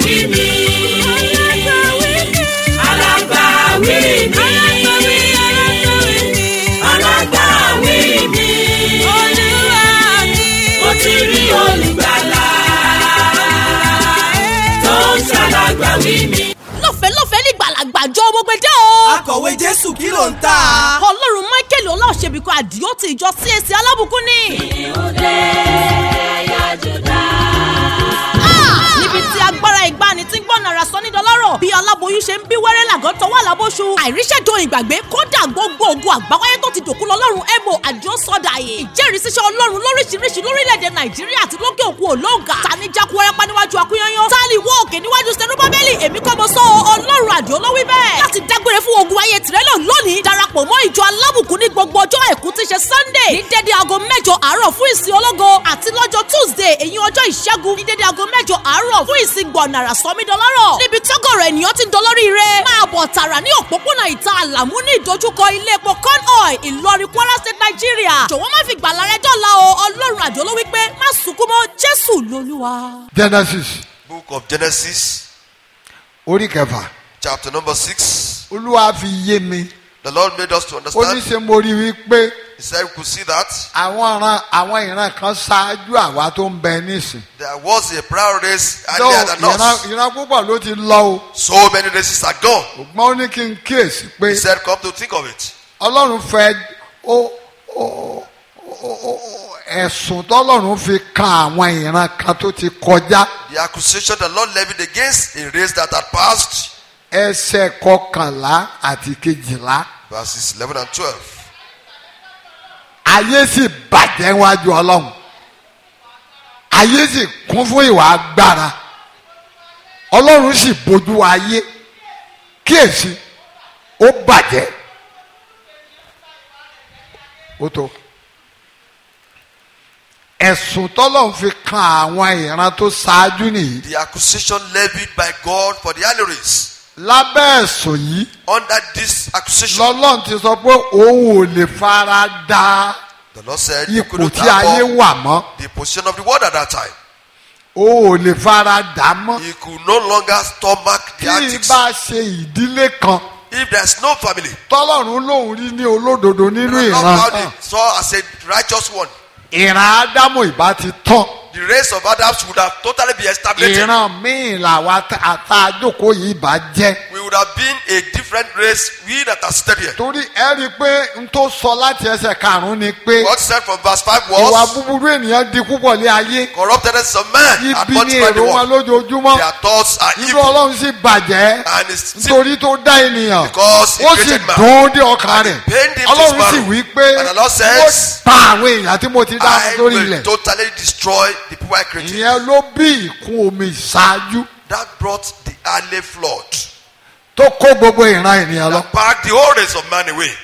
alágbàwí mi. alágbàwí mi. alágbàwí mi. mo ti rí olùgbàlà tó ń ṣàlágbàwí mi. lọ́fẹ̀ẹ́ lọ́fẹ̀ẹ́ ní gbàlagbàjọ gbogbo dé o. akọ̀wé jésù kí ló ń tà. ọlọ́run michael ọláòṣèbíkọ àdìó ti ìjọ csc alábùkún ni. Ah! níbi tí agbára ìgbani tí ń gbọ́n nara sọ nídọ̀lọ́rọ̀ bí aláboyún ṣe ń bí wẹ́rẹ́ làgọ́ tọwọ́ àlábóṣu àìríṣẹ́jọ ìgbàgbé kódà gbogbo ogun àgbáwáyé tó ti dòkú lọ́lọ́run ebo àdìó sọ́dà yìí ìjẹ́rìísíṣẹ́ ọlọ́run lóríṣiríṣi lórílẹ̀‐èdè nàìjíríà àti lókè òkun olóńgà tani jákú wẹ́rẹ́pá níwájú akúnyányán tálí wọ́ òkè níwájú sẹ́nubábẹ́lì èmi kọ́ mo sọ ọlọ́run àdìó ló wí bẹ́ẹ̀ láti dágbére fún ogun ayé tìrẹ́lọ̀ lónìí darapọ̀ mọ́ ìjọ alábùkún ní gbogbo ọjọ́ àìkú tí ṣe sunday ní dédé aago mẹ́jọ àárọ̀ fún ìsìn ológo àti lọ́jọ́ tuesday èyí ọjọ́ ìṣẹ́gun ní dédé aago mẹ́jọ àárọ̀ fún ìsìn gbọ̀nàrà sọmídọ́lọ́rọ̀ níbi tọ́gọ̀rọ̀ ènìyàn ti ń dolórí rẹ̀ máa bọ̀ tààrà ní òpópónà ìta àlàmú ní ìdojúkọ ilé epo con oil ìlọrin kwara state nigeria jọ̀wọ́ má fi gbàlà rẹ dọ́là o ọlọ́run àjọ ló wí pé má sunkún mọ́ jésù lolúwa. genesis Book of Genesis, orí kẹfà chapter number 6. olúwa fi yé mi The Lord made us to ó ní understand. ṣe mo rí i pé He said we could see that àwọn ìran àwọn ìran kan ṣáájú àwa tó ń bẹ nísìn. there was a prior race Lọ, earlier than ìran us. ìran púpọ̀ ló ti lọ o So many races are gone. ṣùgbọ́n ó ní kí n kíyèsí pé He said, Come to think of it. ọlọ́run fẹ́ ó ó ó- ó- ẹ̀sùn tọ́lọ́run fi kan àwọn ìran kan tó ti kọjá The accusation the Lord levied against a race that had passed, ẹsẹ̀ kọkànlá àti kejìlá verses 11 and 12. ayé sì bàjẹ́ wájú ọlọ́run ayé sì kún fún ìwà agbára ọlọ́run sì bójú ayé kíyèsí ó bàjẹ́ ó tó ẹ̀sùn tọ́lọ́run fi kan àwọn ìran tó ṣáájú nìyí The accusation levied by God for the early race. lábẹ́ ẹ̀sùn yìí Under this accusation, lọ́lọ́run ti sọ pé òun ò lè fara da the Lord said, You ipò couldn't tí ayé have wà mọ́ the position of the world at that time. òun ò lè fara dà mọ́. He could no longer stomach the tí antics. bá ṣe ìdílé kan If there's no family, tọ́lọ́run lòun rí ní olódodo nínú the Lord ìran found it saw as a righteous one. ìran ádámù ìbá ti tán The race of Adams would have totally been established. ìran míì làwa àtàjókòó yìí bá jẹ́ We would have been a different race, we that are seated here. torí ẹ rí i pé n tó sọ láti ẹsẹ̀ karùn-ún ni pé What said from verse 5 ìwà was, búburú ènìyàn di púpọ̀ lé ayé Corruptedness of man had ibi ní multiplied the èrò wọn world. lójoojúmọ́ Their thoughts are irú evil. ọlọ́run sì bàjẹ́ And it's still nítorí tó dá ènìyàn because he ó sì created man. dùn ún dé ọkàn rẹ̀ pained him to ọlọ́run sì sparrow. wí pé And the Lord ó says, pa àwọn èèyàn tí mo ti dá I lórí will ilẹ̀ totally destroy the people I created. ìyẹn ló bí ìkún omi ìṣáájú That brought the early flood. tó kó gbogbo ìran ènìyàn lọ. That packed the whole race of man away.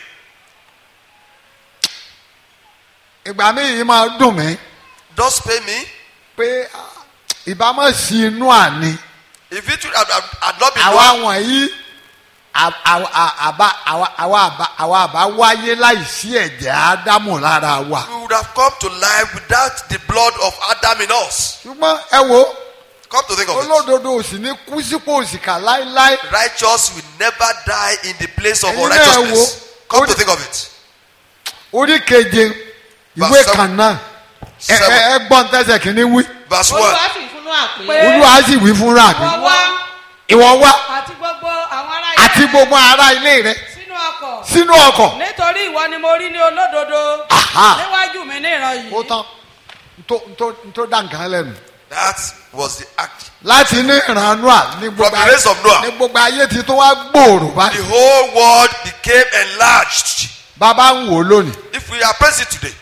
ìgbà míì yìí máa dùn mí Does pay me? pé ah, ìbámu sí inú àní If it would have, have, had not been àwa done, wọ̀nyí à- à- à- àbá àwa- àwa àbá àwa àbá wáyé láìsí ẹ̀jẹ̀ ádámù lára wa. we would have come to life without the blood of Adam in us. ṣùgbọ́n ẹ wo Come to think of it. olódodo ò sì ní kú sípò òsìkà láéláé Righteous will never die in the place of Ẹ̀yin náà unrighteousness. wo, Come to orí- think of it. orí keje ìwé Verse kan náà ẹ Seven. ẹ ẹ gbọ́n tẹ́sẹ̀ kìíní wí Verse 1. olúwa sì fún náà pé olúwa sì wí fúnra mi wọ́n wá ìwọ wá àti gbogbo àwọn ará ilé àti gbogbo ará ilé rẹ sínú ọkọ̀ sínú ọkọ̀ nítorí ìwọ ni mo rí ní olódodo Aha. níwájú mi ní ìran yìí ó tán ntó ntó ntó dá nǹkan lẹ́nu. That was the act. láti ní ìran noa ní gbogbo From the race of Noah. ní gbogbo ayé ti tó wá gbòòrò The báyìí. whole world became enlarged. bàbá ń wò ó lónìí. If we appraise it today,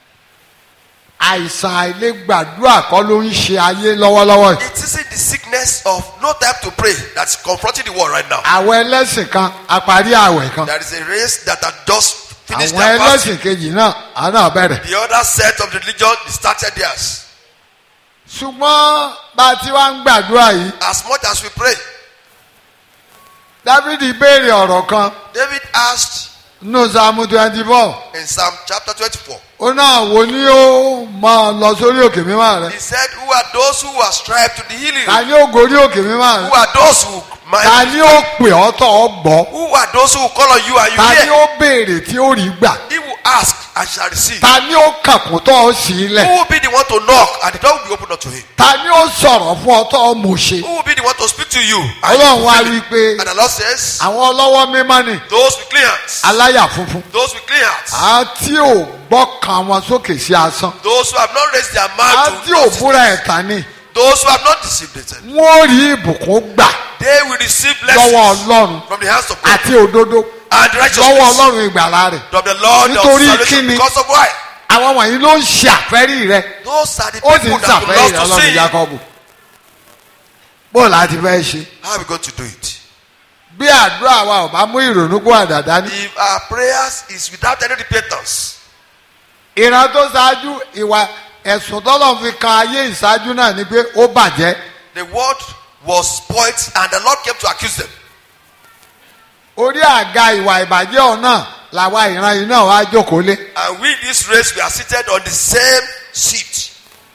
àìsàn àìlègbàdúrà kọ́ ló ń ṣe ayé lọ́wọ́lọ́wọ́ yìí. it isn't the sickness of no time to pray that's confronting the world right now. àwọn ẹlẹ́sìn kan àparí àwẹ̀ kan. There is a race that had just finished àwọn their fasting. ẹlẹ́sìn kejì náà àná bẹ̀rẹ̀. The other set of the religion they started theirs. ṣùgbọ́n bá a ti wá ń gbàdúrà yìí. As much as we pray, dávidi béèrè ọ̀rọ̀ kan David asked nínú sàmú twenty four In Psalm chapter 24, ó náà wo ni ó máa lọ sórí òkè mímọ́ rẹ he said, Who are those who are strived to the healing? ta ni ó gorí òkè mímọ́ Who rẹ are those who ta mind? ni ó pè ọ́ tọ̀ ọ́ gbọ́ Who are those who call on you and you ta ni hear? ó béèrè tí ó rí gbà He will ask and shall receive. ta ni ó kàkùn tọ́ ọ sí Who ilẹ̀ will be the one to knock and the door will be opened unto him? ta ni ó sọ̀rọ̀ fún ọ tọ́ ọ mọ̀ ṣe Who will be the one to speak to you? And, you ọlọ́run wá fulfill wí it? pé and the Lord says, àwọn ọlọ́wọ́ mímọ́ ni Those with clean hands, aláyà funfun those with clean hands, àti ò gbọ́kàn wọn sókè sí asán those who have not raised their mouth àti to ò justice, búra ẹ̀tàn ni those who have not deceived themselves, wọ́n rí ìbùkún gbà they will receive lọ́wọ́ blessings ọlọ́run from the hands of God àti òdodo and lọ́wọ́ righteousness ọlọ́run ìgbàlá rẹ̀ from the Lord of Nítorí salvation. kíni? Because of why? àwọn wọ̀nyí ló ń ṣe àfẹ́rí rẹ Those are the ó sì people ń that ṣàfẹ́rí belong rẹ to ọlọ́run sin. Jákọ́bù bó láti fẹ́ ṣe How are we going to do it? bí àdúrà wa ò bá mú ìrònú kó àdàdá ní. If our prayers is without any repentance, ìran tó ṣáájú ìwà ẹ̀sùn tọ́lọ̀ fi kan ayé ìṣáájú náà ni pé ó bàjẹ́ the word was spoilt and the Lord came to accuse them. orí àga ìwà ìbàjẹ́ ọ̀nà làwa ìran yìí náà wá jókòó lé And we, this race, we are seated on the same seat.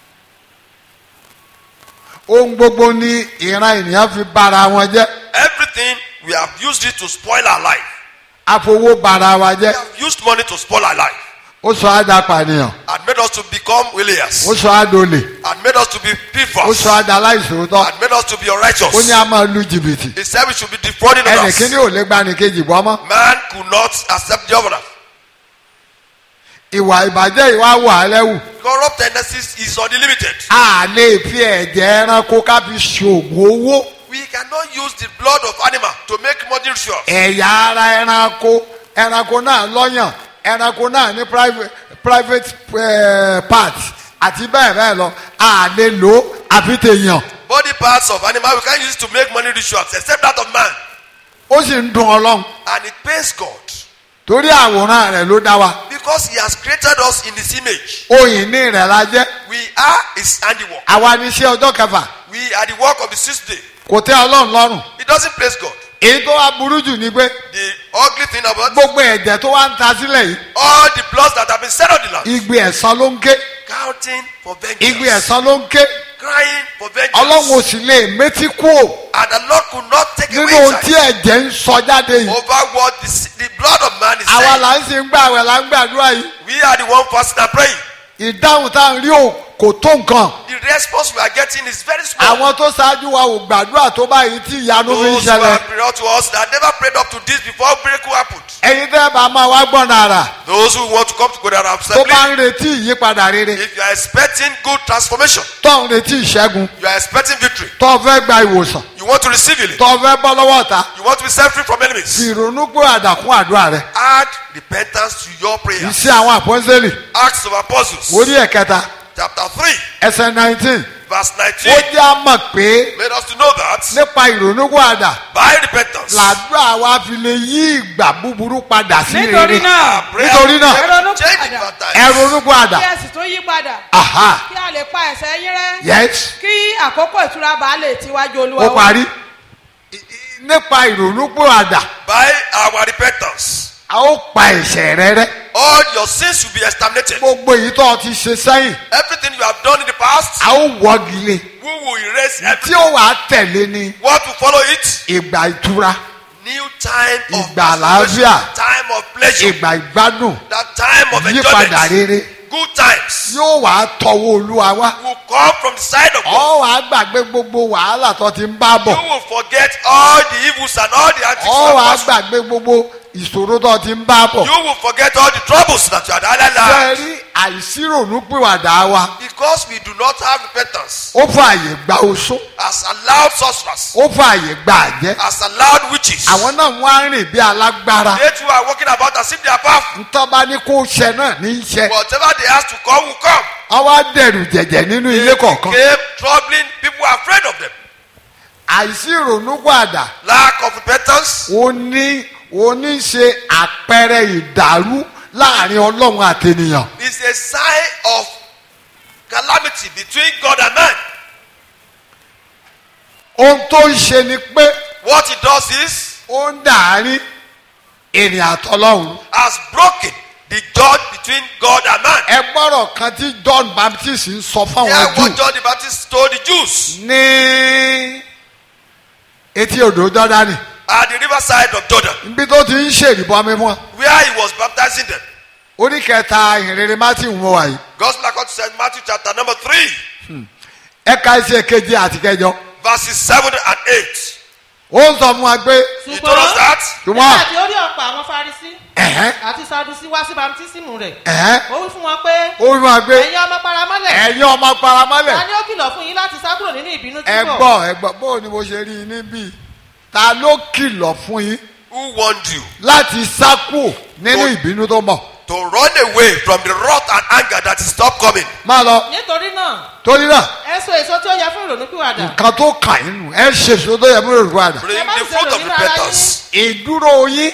ohun gbogbo ni ìran ènìyàn fi bara wọn jẹ́ Everything, we have used it to spoil our life. àfowó bara wa We jẹ́ have used money to spoil our life ó sọ àdàpànìyàn and made us to become williers ó sọ àdòlè and made us to be ó thieves sọ àdàláìsòótọ́ and made us to be ó ní unrighteous. a máa lu jìbìtì He said we should be defrauding ẹnì others. kíní ò lè gba ẹnì kejì bọ́ mọ́ Man could not accept the other. ìwà ìbàjẹ́ ìwà wà á lẹ́wù Corrupt tendencies is unlimited. a lè fi ẹ̀jẹ̀ ẹranko ká fi ṣoògùn owó We cannot use the blood of animal to make money rituals. ẹ̀yà ara ẹranko ẹranko náà lọ́yàn ẹranko náà ní private private eh, part àti bẹ́ẹ̀ bẹ́ẹ̀ lọ a lè lò ó àfi tèèyàn Body parts of animal we can't use it to make money rituals except that of man. ó sì ń dun ọlọ́run And it pains God torí àwòrán rẹ̀ ló dá wa because He has created us in His image. oyin ní rẹ̀ la jẹ́ We are His handiwork. àwa ní iṣẹ́ ọjọ́ kẹfà We are the work of the sixth day. kò tẹ́ ọlọ́run lọ́rùn It doesn't please God. èyí tó wá burú jù ni pé The ugly thing about gbogbo ẹ̀jẹ̀ tó wá ń ta sílẹ̀ yìí all the bloods that have been shed on the land, igbe ẹ̀san ló ń ké counting for igbe vengeance, ẹ̀san ló ń ké crying for ọlọ́run ò vengeance, sì lè métí kú ò and the Lord could not take nínú away ohun his tí eyes ẹ̀jẹ̀ ń sọ jáde yìí over what the, the blood of man is àwa saying. là ń sì ń gbà wẹ̀ là ń gbàdúrà yìí We are the one fasting and praying. ìdáhùn tá à ń rí ò kò tó nǹkan The response we are getting is very small. àwọn tó ṣáájú wa ò gbàdúrà tó báyìí tí ìyanu fi ń Those who ṣẹlẹ̀ have prayed to us that never prayed up to this before miracle happened. ẹ̀yin tẹ́ bá máa wá gbọ́n náírà Those who want to come to God and tó assembly, bá ń retí ìyípadà rere if you are expecting good transformation, tó ń retí ìṣẹ́gun you are expecting victory, tó fẹ́ gba ìwòsàn you want to receive healing, tó fẹ́ bọ́ lọ́wọ́ ọ̀tá you want to be set free from enemies, ìrònú pé àdàkún àdúrà rẹ̀ add repentance to your prayer. iṣẹ́ àwọn àpọ́nsẹ́lì Acts of Apostles, orí ẹ̀kẹta chapter 3, ẹsẹ̀ nineteen verse ó 19, jẹ́ àmọ̀ pé made us to know that nípa ìrònú pé àdà by repentance, làdúrà wa fi lè yí ìgbà búburú padà sí nítorí rere náà prayer nítorí náà, will ronú change padà. bad ẹ times. ronú pé àdà kí ẹ sì tún yí padà aha kí a lè pa ẹ̀ṣẹ̀ yín rẹ́ yes kí àkókò ìtura bá lè tiwájú olúwa ó wá. parí I- i- nípa ìrònú pé àdà By our repentance, a ó pa ẹ̀ṣẹ̀ rẹ rẹ́ all your sins will be exterminated. gbogbo èyí tó o ti ṣe sẹ́yìn Everything you have done in the past, a ó wọ́gi lé we will erase tí everything. ó wàá tẹ̀lé ní What will follow it? ìgbà ìtura New time of Ìgbà transformation, àlàáfíà. time of pleasure, ìgbà ìgbádùn that time of ìyípadà enjoyment, rere good times yóò wàá tọwọ́ olúwa wá will come from the side of God. ọ wàá gbàgbé gbogbo wàhálà tó ti ń bá bọ̀ You will forget all the evils and all the antics ọ you wàá have passed through. gbàgbé gbogbo ìṣòro tó ti ń bá bọ̀ You will forget all the troubles that you had had life sẹ́rí àìsírònúpìwàdà wa because we do not have repentance. ó fààyè gba oṣó Has allowed sorcerers, ó fààyè gba àjẹ́ has allowed witches. àwọn náà wọ́n á rìn bí alágbára They too are walking about as if they are powerful. ntọ́ba ní kó ṣẹ náà ní í ṣe Whatever they ask to come will come. ọwọ́ á dẹ̀rù jẹ̀jẹ̀ nínú ilé kọ̀ọ̀kan Came troubling people are afraid of them. àìsírònúpìwàdà Lack of repentance ó ní ó ní ṣe àpẹẹrẹ ìdàrú láàrin ọlọ́run àtẹnìyàn is a sign of calamity between God and man. ohun tó ń ṣe ni pé What he does is ó ń dàárín ènìyàn àtọlọ́run a broken the judge between God and man. ẹ gbọ́rọ̀ kan tí john baptist ń sọ fáwọn Hear what jù John the Baptist told the Jews ní etí odò jọdani at the riverside of Jordan, níbi tó ti ń ṣèrìbọmi fún wọn where he was baptizing them. orí kẹta ìhìnrere matthew ń wọ wáyé Gospel according to St. Matthew chapter number 3, ẹ̀ka iṣẹ́ keje àti kẹjọ verses 7 and 8. ó ń sọ fún wa pé He told us that ṣùgbọ́n nígbà tí ó rí ọ̀pọ̀ àwọn farisi ẹ̀hẹ́ àti sadusi wá sí bamtísímù rẹ̀ ẹ̀hẹ́ ó wí fún wọn pé ó ń wá pé ẹ̀yin ọmọ paramọ́lẹ̀ ẹ̀yin ọmọ paramọ́lẹ̀ ta ni ó kìlọ̀ fún yín láti sá kúrò nínú ìbínú tí ẹ bọ̀ gbọ́ ẹ gbọ́ bó ni mo ṣe rí i níbí ta ló kìlọ̀ fún yín who warned you láti sá kúò nínú Tó- ìbínú tó mọ̀ to run away from the wrath and anger that is not coming. máa lọ nítorí náà torí náà ẹ so èso tí ó yẹ fún ìrònúpìwàdà nǹkan tó kàn yín nù ẹ ṣèṣo tó yẹ mú èrò àdá Bring Ẹ má the ṣe fruit rò of nínú ara repentance. ìdúró yín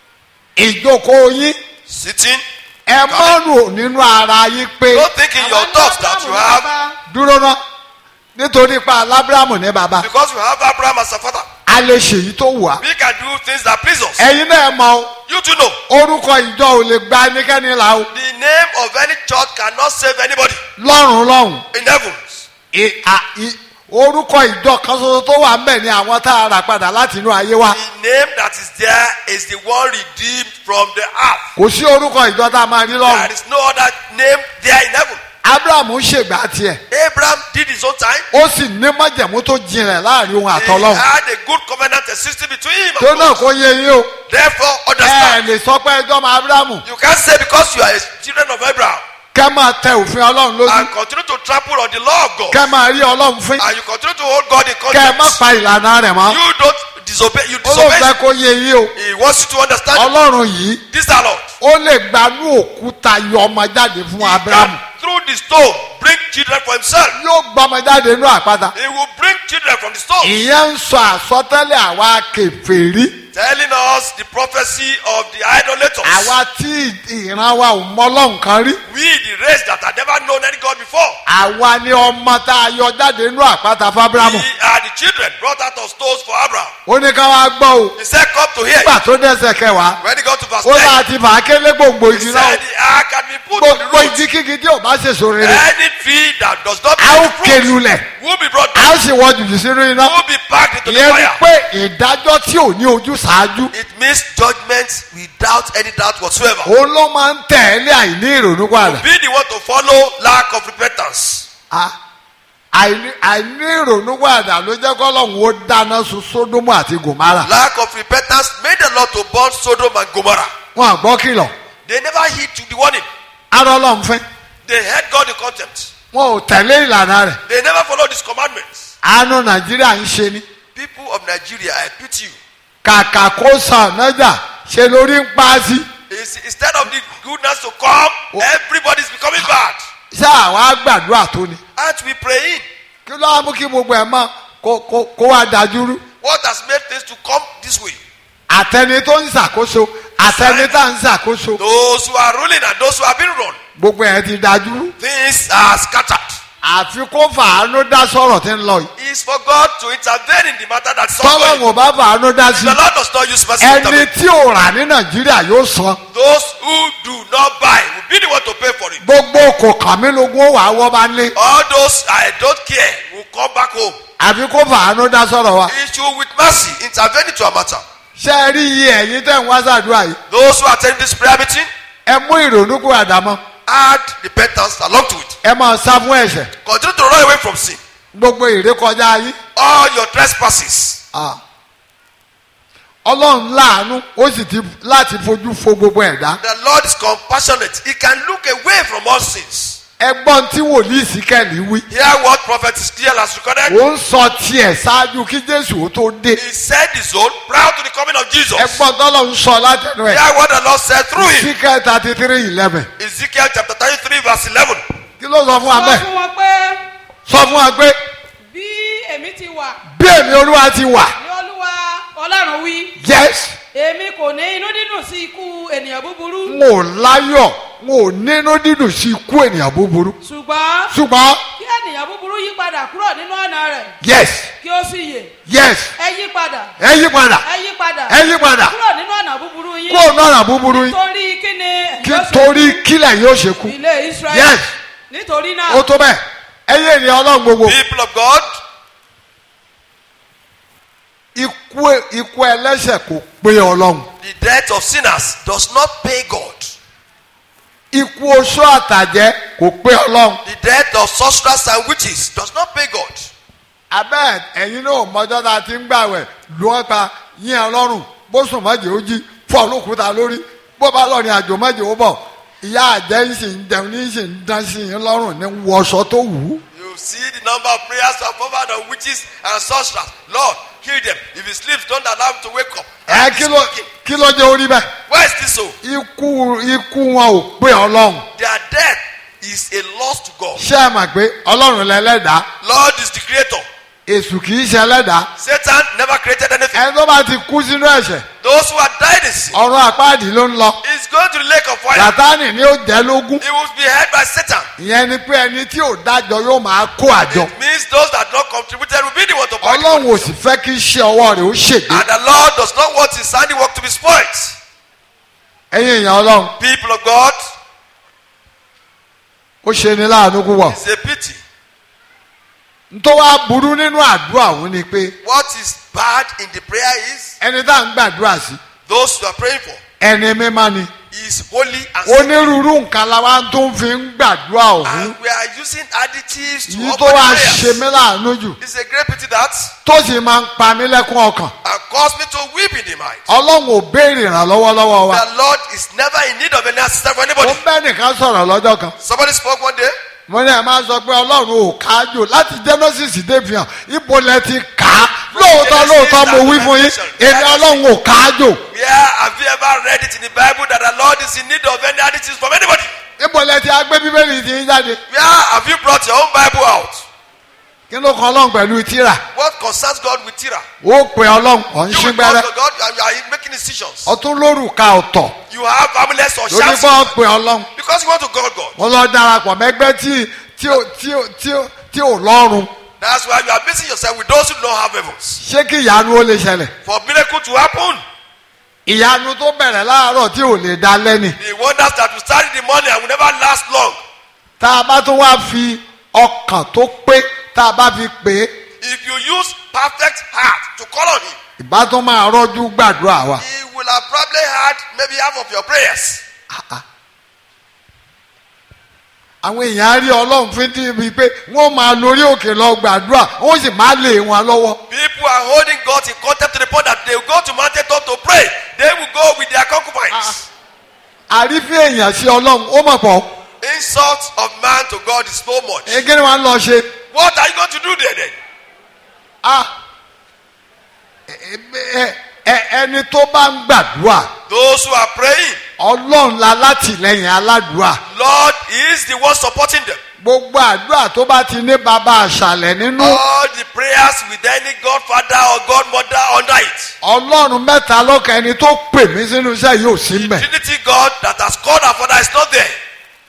ìjókòó yín Sitting. ẹ mọ́ rò nínú ara yín pé Don't think in your Àwọn thoughts ní that you Ábúráhámù ní have, bàbá. dúró ná nítorí pa alábírámù ní bàbá because you have Abraham as a father, a lè ṣèyí tó wù á we can do things that please us. ẹ̀yin náà mọ̀ o You too know. orúkọ ìjọ ò lè gba ẹnikẹ́ni là o The name of any church cannot save anybody lọ́rùn lọ́rùn in heavens. I- a- i- orúkọ ìjọ kan ṣoṣo tó wà ń bẹ̀ ni àwọn tá a rà padà láti inú ayé wa The name that is there is the one redeemed from the earth. kò sí orúkọ ìjọ tá a máa rí There lọ́rùn is no other name there in heaven. abrahamu ṣègbà tiẹ̀ Abraham did his own time. ó sì ní májẹ̀mú tó jinlẹ̀ láàrin òun He àtọlọ́run had a good covenant existing between him tó and náà God. kó yé yín o Therefore, ẹ understand. lè sọ pé ẹjọ́ máa abrahamu You can't say because you are a children of Abraham kẹ́ máa tẹ òfin ọlọ́run lójú and continue to trample on the law of God kẹ́ máa rí ọlọ́run fín and you continue to hold God in kẹ́ ẹ má contempt. pa ìlànà rẹ̀ mọ́ You don't disobey. You ó ló fẹ́ disobey. kó yé yín o He wants you to understand ọlọ́run yìí this our Lord. ó lè gbanú òkúta yọ ọmọ jáde fún He abrahamu can through the stone bring children for himself. yóò gbọmọ jáde nínú àpáta He will bring children from the stone. ìyẹn ń sọ àsọtẹ́lẹ̀ àwa kèfèrí telling us the prophecy of the idolaters. àwa tí ìran wa ò mọ ọlọ́run kan rí We, the race that had never known any God before. àwa ni ọmọ tá a yọ jáde nínú àpáta fábírámù We are the children brought out of stones for Abraham. ó ní ká wá gbọ́ o He said, Come to here. nígbà tó dẹ́sẹ̀ kẹwàá When he got to verse ó 10, náà ti fà á kélé gbòǹgbò he igi náà said, The ark had been put on the gbogbo root. igi kígi tí ò bá ṣèso rere Any tree that does not a ó bear fruit kelulẹ̀ will be brought a down, ó sì wọ jùjù sínú iná will be packed into the ìyẹn ni fire. pé ìdájọ́ tí ò ní ojú ṣáájú It means judgment without any doubt whatsoever. òun ló máa ń tẹ̀lé àìní ìrònú padà Be the one to follow lack of repentance. Ah, àìní àìní ìrònú padà ló jẹ́ kọ́lọ́hún ó dáná sun sódómù àti gòmárà Lack of repentance made the Lord to burn Sodom and Gomorrah. wọn àgbọ́ kìlọ̀ They never heed to the warning. arọ́ ọlọ́run fẹ́ They had God in contempt. wọn ò tẹ̀lé ìlànà rẹ̀ They never followed his commandments. àánú nàìjíríà ń ṣe ni People of Nigeria, I pity you. kàkà kó sàn nájà ṣe lórí ń pa á sí Is- Instead of the goodness to come, everybody's becoming bad. ṣé àwa gbàdúrà tó ni Aren't we praying? kí ló wá mú kí gbogbo ẹ̀ mọ́ kó kó kó wá dájúrú What has made things to come this way? àtẹni tó ń ṣàkóso àtẹni tá ń ṣàkóso Those who are ruling and those who have been run. gbogbo ẹ̀ ti dájúrú Things are scattered. àfi kó fàánú dá sọ̀rọ̀ tí ń lọ yìí It's for God to intervene in the matter that's tọ́lọ́hún ongoing. ò bá fàánú dá sí The Lord does not use mercy to ẹni intervene. tí ò rà ní nàìjíríà yóò san Those who do not buy will be the one to pay for it. gbogbo kò kàn mí lógún ó wà á wọ́ bá lé All those I don't care will come back home. àfi kó fàánú dá sọ̀rọ̀ wa He should with mercy intervene into our matter. ṣé ẹ rí iye ẹ̀yin tẹ̀ ń wá sàdúrà yìí Those who attend this prayer meeting, ẹ mú ìrònú kó àdámọ́ add repentance along to it. ẹ máa sá fún ẹ̀ṣẹ̀ Continue to run away from sin. gbogbo ìrékọjá yín All your trespasses. Ah. ọlọ́run láàánú ó sì ti láti fojú fo gbogbo ẹ̀dá The Lord is compassionate. He can look away from all sins. ẹgbọ́n tí wòlíì síkẹ́lì wí Hear what prophet Ezekiel has recorded. ó ń sọ tiẹ̀ ṣáájú kí jésù ó tó dé He said his own prior to the coming of Jesus. ẹgbọ́n tọ́lọ́ ń sọ látẹnu ẹ̀ Hear what the Lord said through him. síkẹ́ thirty three eleven Ezekiel chapter 33 verse 11. kí ló sọ fún wa sọ bẹ́ẹ̀ fún wọn pé sọ fún wa pé bí èmi ti wà bí èmi olúwa ti wà ní olúwa ọlọ́run wí yes èmi kò ní inú dídùn sí ikú ènìyàn búburú n ò láyọ̀ n ò nínú dídùn sí ikú ènìyàn búburú ṣùgbọ́n ṣùgbọ́n kí ènìyàn búburú yí padà kúrò nínú ọ̀nà rẹ̀ yes kí ó sì yè yes ẹ yí padà ẹ yí padà ẹ yí padà ẹ yí padà kúrò nínú ọ̀nà búburú yín kó o nọ́ra búburú yín torí kíni yóò ṣe títorí kílẹ̀ yóò ṣe kú ilé israẹli Yes. nítorí ó náà tó bẹ́ẹ̀ ẹ̀yin ènìyàn ọlọ́run gbogbo People of God, ikú ikú ẹlẹ́ṣẹ̀ kò pé ọlọ́run the death of sinners does not pay God. ikú oṣó àtàjẹ́ kò pé ọlọ́run The death of sorcerers and witches does not pay God. abẹ́ ẹ̀yin náà mọ́jọ́ tá a ti ń gbàwẹ̀ lọ́ọ́ pa yín ọlọ́run bó sùn mọ́jẹ́ ó jí fọ́ olókùúta lórí bó bá lọ ní àjò mọ́jẹ́ ó bọ̀ ìyá àjẹ́ ń sì ń jẹun ní sì ń dán sí yín lọ́rùn ní wọṣọ tó wù ú. You see the number of prayers of covered on witches and sorcerers. Lord, kill them. If he sleeps, don't allow him to wake up. ẹ And kí he's ló speaking. kí ló jẹ́ orí bẹ́ẹ̀ Where is this so? ikú ikú wọn ò pé ọlọ́run Their death is a loss to God. ṣé ẹ mọ̀ pé ọlọ́run lẹ́lẹ́dàá Lord is the creator. èṣù kì í ṣe ẹlẹ́dàá Satan never created anything. ẹni tó bá ti kú sínú ẹ̀ṣẹ̀ Those who have died in sin ọ̀run àpáàdì ló ń lọ is going to the lake of fire. sátánì ni ó jẹ́ lógún He will be held by Satan. ìyẹn ni pé ẹni tí ò dájọ́ yóò máa kó àjọ It means those that not contributed will be the one to buy the ọlọ́run ò money. sì fẹ́ kí iṣẹ́ ọwọ́ rẹ̀ ó ṣègbè And the Lord does not want his handiwork to be spoiled. ẹ̀yin èèyàn ọlọ́run People of God, ó ṣe ni láàánú púpọ̀ it's a pity. ntọ́ wa burú nínú àdúrà òun ni pé What is bad in the prayer is ẹni tá à ń gbàdúrà sí those you are praying for ẹni mímọ́ ni is holy and sacred. onírúurú nǹkan la wá tó ń fi ń gbàdúrà òun And we are using additives to yìí open tó the wá ṣe prayers. mí láàánú jù It's a great pity that tó sì máa ń pa mí lẹ́kún ọkàn and cause me to weep in the mind. ọlọ́run ò béèrè ìrànlọ́wọ́ lọ́wọ́ wa The Lord is never in need of any assistance for ó anybody. bẹ́ẹ̀ nìkan sọ̀rọ̀ lọ́jọ́ kan Somebody spoke one day. mo ní ẹ máa sọ pé ọlọ́run ò kájò láti genesis dé fi hàn ibo lẹ ti kà á lóòótọ́ lóòótọ́ mo wí fún yín èmi ọlọ́run ò kájò Where have you ever read it in the Bible that the Lord is in need of any additives from anybody? ibo lẹ ti agbé bíbélì ti ń jáde Where have you brought your own Bible out? kí ló kan ọlọ́run pẹ̀lú tíra What concerns God with Tira? ó pe ọlọ́run ọ̀ ń You ṣí will gbẹ́rẹ́ talk to God and you are making decisions. ọtún lórúkà ọ̀tọ̀ You have amulets or lórí shafts bọ́ pe ọlọ́run because you want to God God. mo lọ darapọ̀ mẹ́gbẹ́ tí tí ò tí ò tí ò tí ò lọ́rùn That's why you are mixing yourself with those who don't have heavens. ṣé kí ìyanu ó lè ṣẹlẹ̀ For miracle to happen, ìyanu tó bẹ̀rẹ̀ láàárọ̀ tí ò lè da lẹ́nì the wonders that will start in the morning and will never last long. tá a bá tún wá fi ọkàn tó pé tá a bá fi pè é If you use perfect heart to call on Him, ìbá tún máa rọ́jú gbàdúrà wa. He will have probably heard maybe half of your prayers. àwọn èèyàn á rí ọlọ́run fún tí ibi pé wọ́n máa lórí òkè lọ gbàdúrà wọ́n sì máa lé wọn lọ́wọ́. People are holding God in contempt to the point that they will go to mountain top to pray. They will go with their concubines. àrífín èèyàn sí ọlọ́run ó mọ̀ pọ̀ Insult of man to God is so much. ege ni wọ́n lọ ṣe. What are you going to do there then? Ah, ẹ- ẹ- ẹ- ẹni tó bá ń gbàdúrà Those who are praying, ọlọ́run la látìlẹ́yìn aládùúrà Lord is the one supporting them. gbogbo àdúrà tó bá ti ní bàbá àṣàlẹ̀ nínú All the prayers with any godfather or godmother under it. ọlọ́run mẹ́ta lọ́kàn ẹni tó pè mí sínú iṣẹ́ yóò sí mẹ́. Trinity God that has called our father is not there.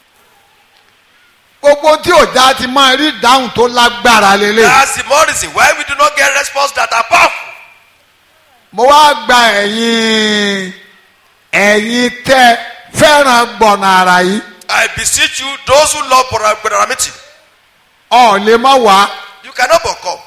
gbogbo tí òjá ti máa rí ìdáhùn tó lágbára lélẹ̀. That's the more reason why we do not get response that are powerful. mo wá gba ẹ̀yin ẹ̀yin tẹ́ fẹ́ràn gbọ̀nà àrà yìí I beseech you, those who love Brother Brother Ramiti, ọ̀ lè má wá you cannot but come.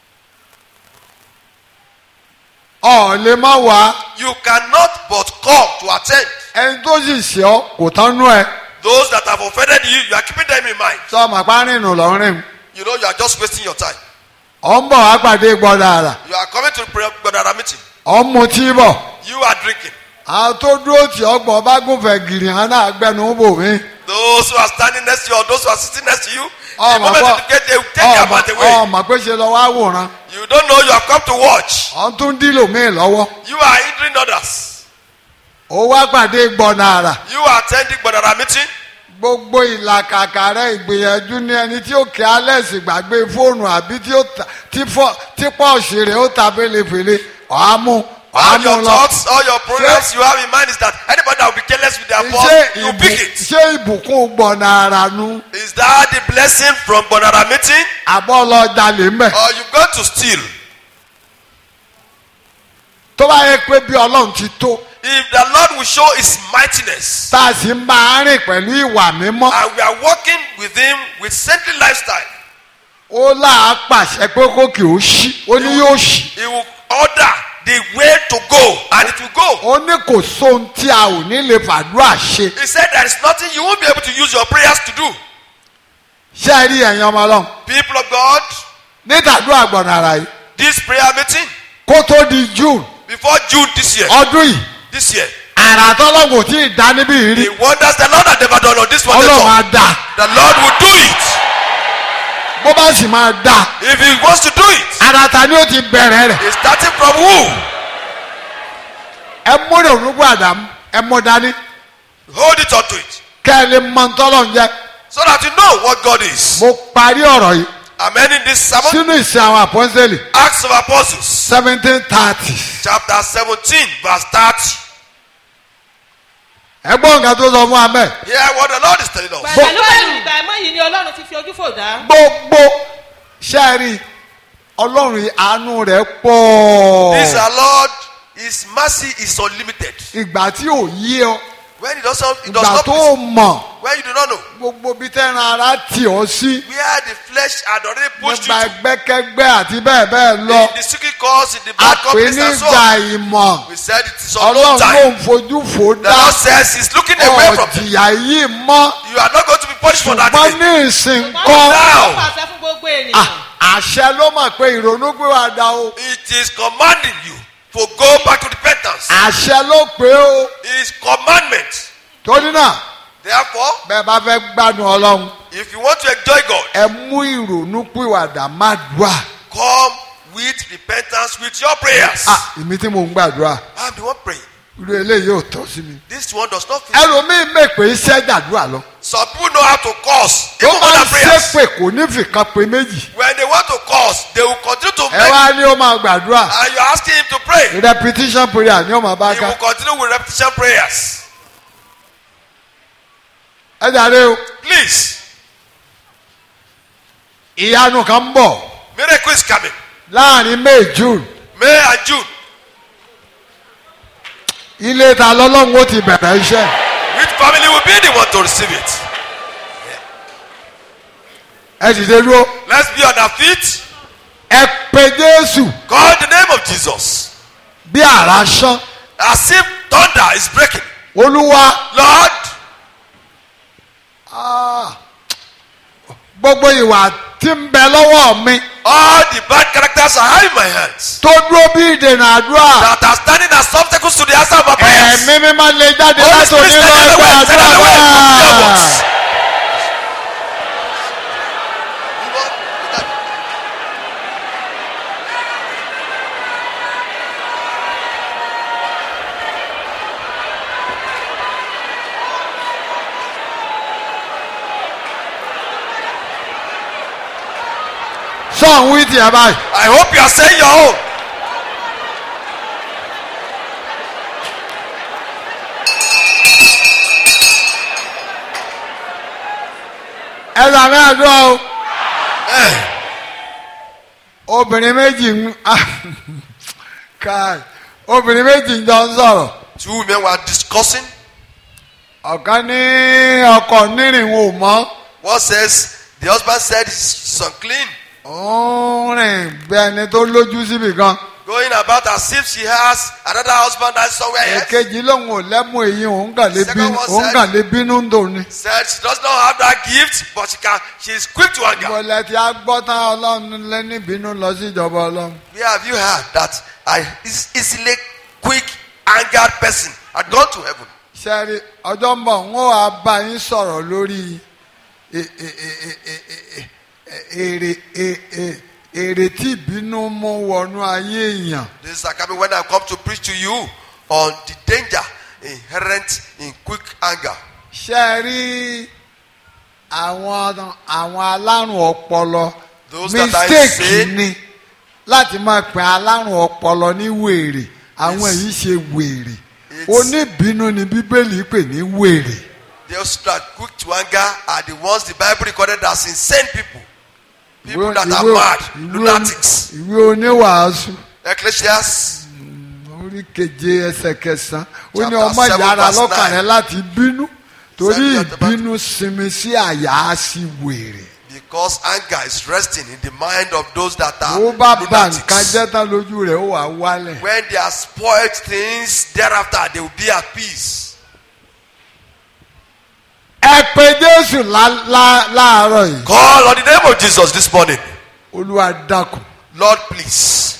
ọ̀ lè má wá You cannot but come to attend. ẹni tó sì ṣe ọ́ kò tán nú ẹ Those that have offended you, you are keeping them in mind. sọ ma pa rìnnù lọ́rìn You know you are just wasting your time. ọ̀ ń bọ̀ wá pàdé gbọ̀nà àrà You are coming to pray Brother Ramiti. ọ̀ ń mutí bọ̀ You are drinking. àwọn tó dúró tì ọgbọ̀n bá gùnfẹ̀ gìrì hàn náà gbẹnu bò mí Those who are standing next to you or those who are sitting next to you, the ọmọ moment pọ̀ you get there, you take their mouth away. ọmọ pé ṣe lọ wá wòran You don't know you have come to watch. ọ̀ ń tún dílò míì lọ́wọ́ You are hindering others. ó wá pàdé gbọ̀nà àrà You are attending Brother Ramiti. gbogbo ìlàkàkà rẹ ìgbìyànjú ní ẹni tí ó kí alex gbàgbé fóònù àbí tí ó ta tí fọ tí pọ́ọ̀sì rẹ̀ ó ta fèlèfèlè ọ̀hámú All ọ̀hámú your lọ. thoughts, all your programs you have in mind is that anybody that will be careless with their boss, ṣé you ìbù pick it. ṣé ìbùkún gbọ̀nà ara nu Is that the blessing from Brother Ramiti? àbọ̀ lọ jalè mẹ́. Or you go to steal? tó bá yẹ pé bí ọlọ́run ti tó If the Lord will show his mightiness tá a sì ń bá a rìn pẹ̀lú ìwà mímọ́ and we are walking with him with saintly lifestyle, ó láà pàṣẹ pé kó kì ó ṣí ó ní yóò ṣí he will order the way to go and it will go. ó ní kò sóhun tí a ò ní lè fàdúrà ṣe He said there is nothing you won't be able to use your prayers to do. ṣé ẹ rí ẹ̀yin ọmọ ọlọ́run People of God, nítàdúrà gbọ̀nà ara yìí this prayer meeting kó tó di june before June this year, ọdún yìí this year, àrà tọ́lọ́gùn tí ì dá níbí yìí rí the wonders the Lord has never done on this one, ọlọ́run á the dá Lord will do it. bó bá sì máa dá If He wants to do it, àrà ta ni ó ti bẹ̀rẹ̀ rẹ̀ He's starting from who? ẹ múlẹ̀ ònúgbò àdám ẹ mú dání Hold it onto it, kẹ́ ẹ lè mọ tọ́lọ́run jẹ́ so that you know what God is. mo parí ọ̀rọ̀ yìí I'm ending this sermon. sínú ìsìn àwọn àpọ́nsẹ́lì Acts of Apostles, seventeen thirty chapter 17, verse 30. ẹ gbọ́ nǹkan tó sọ fún amẹ́ Hear what the Lord is telling us. pẹ̀lú pẹ̀lú ìgbà ẹ̀mọ́ yìí ni ọlọ́run ti fi ojú fò dá. gbogbo sẹ́ẹ̀rì ọlọ́run àánú rẹ̀ pọ̀ This our Lord, His mercy is unlimited. ìgbà tí ò yé ọ When He does not, He does ìgbà not tó please, mọ̀ when you do not know, gbogbo bí tẹ́ran ara tì ọ́ sí where the flesh had already pushed you nípa to, ẹgbẹ́kẹ́gbẹ́ àti bẹ́ẹ̀ bẹ́ẹ̀ lọ in the secret cause, in the a bad pè companies and so nígbà on. ìmọ̀ We said it is on no ọlọ́run ló time. ń fojú fò The dá Lord says He's looking away from you. ọ̀jìyà yìí mọ́ You are not going to be punished for that. ṣùgbọ́n thing. ní ìsìn wọ́n kọ́ Now. pàṣẹ fún gbogbo ènìyàn. Ah, àṣẹ ló mọ̀ pé ìrònú gbé wa dá o It is commanding you to go back to repentance. àṣẹ ló pé o It's commandment. torí náà Therefore, bẹ́ẹ̀ bá fẹ́ gbádùn ọlọ́run if you want to enjoy God, ẹ mú ìrònú pìwàdà má dùà come with repentance with your prayers. ah èmi tí mò ń gbàdúrà I'm the one praying. irú eléyìí ò tọ́ sí mi. This one does not fit. ẹlòmíín mèpè iṣẹ́ gbàdúrà lọ. Some people know how to curse. tó Even bá ń other prayers. ṣépè kò ní fìkan pé méjì. When they want to curse, they will continue to ẹ make. wá ní ó máa gbàdúrà And you're asking him to pray. repetition prayer ni ó máa bá He will ká. continue with repetition prayers. ẹ jàre o Please, ìyanu kan ń bọ̀ miracle is coming. láàrin may june May and June. ilé ta lọ́lọ́run ó ti bẹ̀rẹ̀ iṣẹ́. Which family will be the one to receive it? ẹ sì ṣe dúró Let's be on our feet. ẹ pe jésù Call the name of Jesus. bí àrá sán As if thunder is breaking. olúwa Lord, gbogbo ìwà tí ń bẹ lọ́wọ́ mi all the bad characters I have in my hands tó dúró bí ìdènà àdúrà that are standing as obstacles to the answer of my prayers. ẹ̀mí mi máa lè jáde Holy láti Spirit, òní send lọ them ẹgbẹ́ away, send àdúrà them away from the náà. devils. sọ̀hún wí tiẹ̀ báyìí. I hope you are saying your own. ẹ sàmì àdúrà o. Eh, obìnrin méjì ń káì obìnrin méjì ń jọ ń sọ̀rọ̀ Two women were discussing. ọ̀kan ní ọkọ̀ nírìnwó mọ́ One says, the husband said he's unclean, ó ń rìn bí ẹni tó lójú síbì kan going about as if she has another husband that's somewhere else. èkejì lòun ò lẹ́mú èyí òun kàn lè Second bínú one òun said- kàn lè bínú ń dòní. Said she does not have that gift, but she can. She is quick to anger. ìbọ̀lẹ̀ tí a gbọ́ tán ọlọ́run lẹ́ni bínú lọ sí ìjọba ọlọ́run. Where have you heard that I is easily quick angered person had gone to heaven? sẹ́rí ọjọ́ ń bọ̀ ń ó wàá bá yín sọ̀rọ̀ lórí e- e- e- e- e- e- e- èrè e- e- èrè tí ìbínú mú wọnú ayé èèyàn. This is coming when I come to preach to you on the danger inherent in quick anger. sẹ́rí àwọn àwọn alárùn ọpọlọ Those that I mistake say- ni láti máa pè alárùn ọpọlọ ní wèrè àwọn Yes. èyí ṣe wèrè It's- oníbínú ni bíbélì pè ní wèrè. Those that are quick to anger are the ones the Bible recorded as insane people. People that are Ìwé- mad, ìwé- lunatics. ìwé oníwàásù Ecclesiastes orí orí keje ẹsẹ̀ kẹsàn-án ó ní Chapter ọmọ seven, yàrá verse lọ́kàn nine. rẹ láti bínú torí Said that about- ìbínú sinmi sí àyà sí wèrè. Because anger is resting in the mind of those that are ó bá ba nǹkan lunatics. jẹ́ tán lójú rẹ̀ ó wà wálẹ̀. When they are spoiled things, thereafter they will be at peace. ẹ pe jésù lá- lá- láàárọ̀ yìí. Call on the name of Jesus this morning. olúwa dákun Lord, please.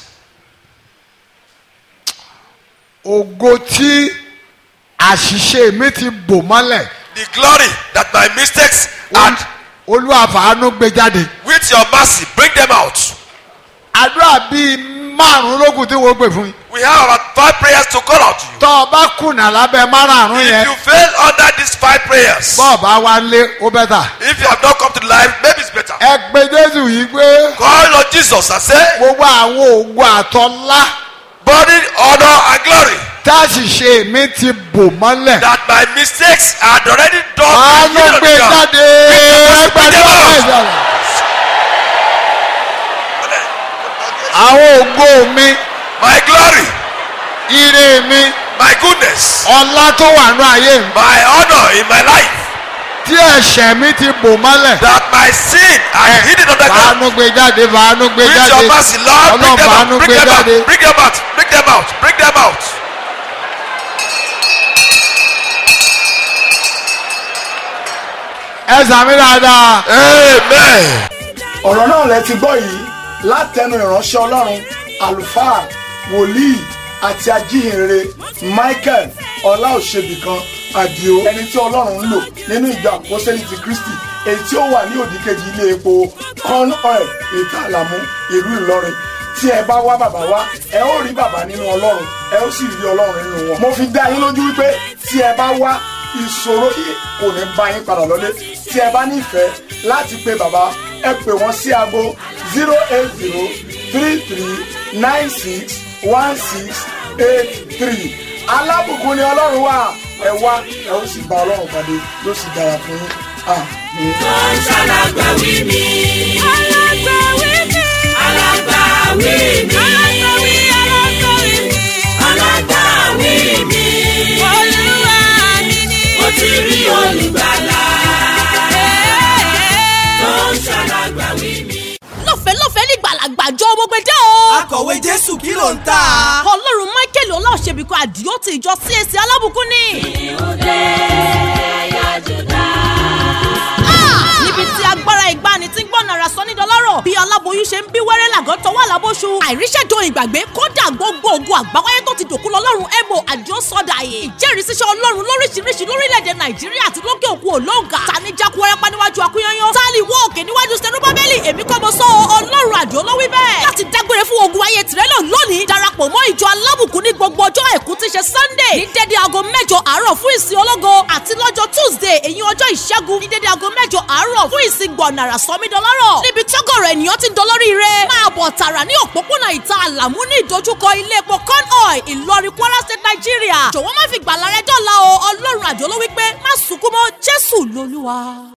ògo tí àṣìṣe mi ti bò mọ́lẹ̀ The glory that my mistakes had, olúwa fàánú gbé jáde. with your mercy, bring them out. àdúrà bíi márùn-ún lókun tí wọ́n gbè fún yín. We have about five prayers to call out to you. tọ́ ọ bá kùnà lábẹ́ márùn-ún If yẹn you fail under these five prayers, bọ́ọ̀ bá wá lé ó bẹ́tà. if you have not come to life, maybe it's better. ẹ pe jésù yìí pé Call on Jesus and say, gbogbo àwọn ògo àtọ́lá Body, honor, and glory. táṣìṣe mi ti bò mọ́lẹ̀. That my mistakes had already done. àánú the gbé will of God. jáde gbàdúrà ìjọba. àwọn ògo mi My glory, ire mi my goodness, ọlá tó wà ní ayé mi my honor in my life. tí ẹ̀ṣẹ̀ mi ti bò mọ́lẹ̀. That my sin had hidden on the ground. fàánú gbé jáde fàánú gbé With jáde your mercy, Lord, bring ọlọ́run them fàánú out, bring gbé them out, jáde. bring them out, bring them out, bring them out. ẹ sàmì dáadáa. Amen. ọ̀rọ̀ náà lẹ ti gbọ́ yìí látẹnu ìránṣẹ́ ọlọ́run àlùfáà wòlíì àti ajíhìnrere michael ọláòṣèbìkan àdìo ẹni tí ọlọ́run ń lò nínú ìjọ àpọ́sẹ́lì ti kristi èyí tí ó wà ní òdìkejì ilé epo corn oil ìta àlàmú ìlú ìlọrin tí ẹ bá wá bàbá wá ẹ ó rí bàbá nínú ọlọ́run ẹ ó sì rí ọlọ́run nínú wọn. mo fi dá yín lójú wípé tí ẹ bá wá ìṣòro yìí kò ní bá yín padà lọlé tí ẹ bá nífẹ̀ẹ́ láti pe bàbá ẹ pè wọ́n sí aago zero eight zero three three nine six one six eight three alábùkún ni ọlọ́run wà ẹ wá ẹ ó sì bá ọlọ́run pàdé yóò sì dára fún yín àmín. tó ń ṣàlágbàwí mi. alágbàwí mi. alágbàwí mi. alágbàwí alágbàwí mi. alágbàwí mi. olúwa mi ni. mo ti rí olùgbàlà. tó ń ṣàlágbàwí mi. lọ́fẹ̀ẹ́ lọ́fẹ̀ẹ́ ní gbàlagbàjọ gbogbo ẹjẹ́ o. akọ̀wé jésù kí ló ń tà. ọlọ́run michael ọláòṣèbíkọ àdìó ti ìjọ csc alábùkún ni. Ah! níbi tí agbára ìgbani tí ń gbọ́ nàrà sọ ní dọ́lọ́rọ̀ bí aláboyún ṣe ń bí wẹ́rẹ́ làgọ́ tọwọ́ àlábóṣu àìríṣẹ́jọ ìgbàgbé kódà gbogbo ogun àgbáwáyé tó ti dòkú lọ́lọ́run ebo àdìó sọ́dà yìí ìjẹ́rìísíṣẹ́ ọlọ́run lóríṣiríṣi lórílẹ̀‐èdè nàìjíríà àti lókè òkun òlóǹgà tani jákú wẹ́rẹ́pá níwájú akúnyányán tálí wọ́ òkè níwájú sẹ́nubábẹ́lì èmi kọ́ mo sọ ọ́, ọlọ́run àdìó ló wí bẹ́ẹ̀ láti dágbére fún ogun ayé tìrẹ́ náà lónìí darapọ̀ mọ́ ìjọ alábùkún ní gbogbo ọjọ́ àìkú tí ṣe sunday ní dédé aago mẹ́jọ àárọ̀ fún ìsìn ológo àti lọ́jọ́ tuesday èyí ọjọ́ ìṣẹ́gun ní dédé aago mẹ́jọ àárọ̀ fún ìsìn gbọ̀nàrà sọmídọ́lọ́rọ̀ níbi tọ́gọ̀rọ̀ ènìyàn ti ń dolórí rẹ̀ máa bọ̀ tààrà ní òpópónà ìta àlàmú ní ìdojúkọ ilé epo corn oil ìlọrin kwara state nigeria jọ̀wọ́ má fi gbàlà rẹ dọ́là o ọlọ́run àjọ ló wí pé má sunkún mọ́ jésù lolúwa.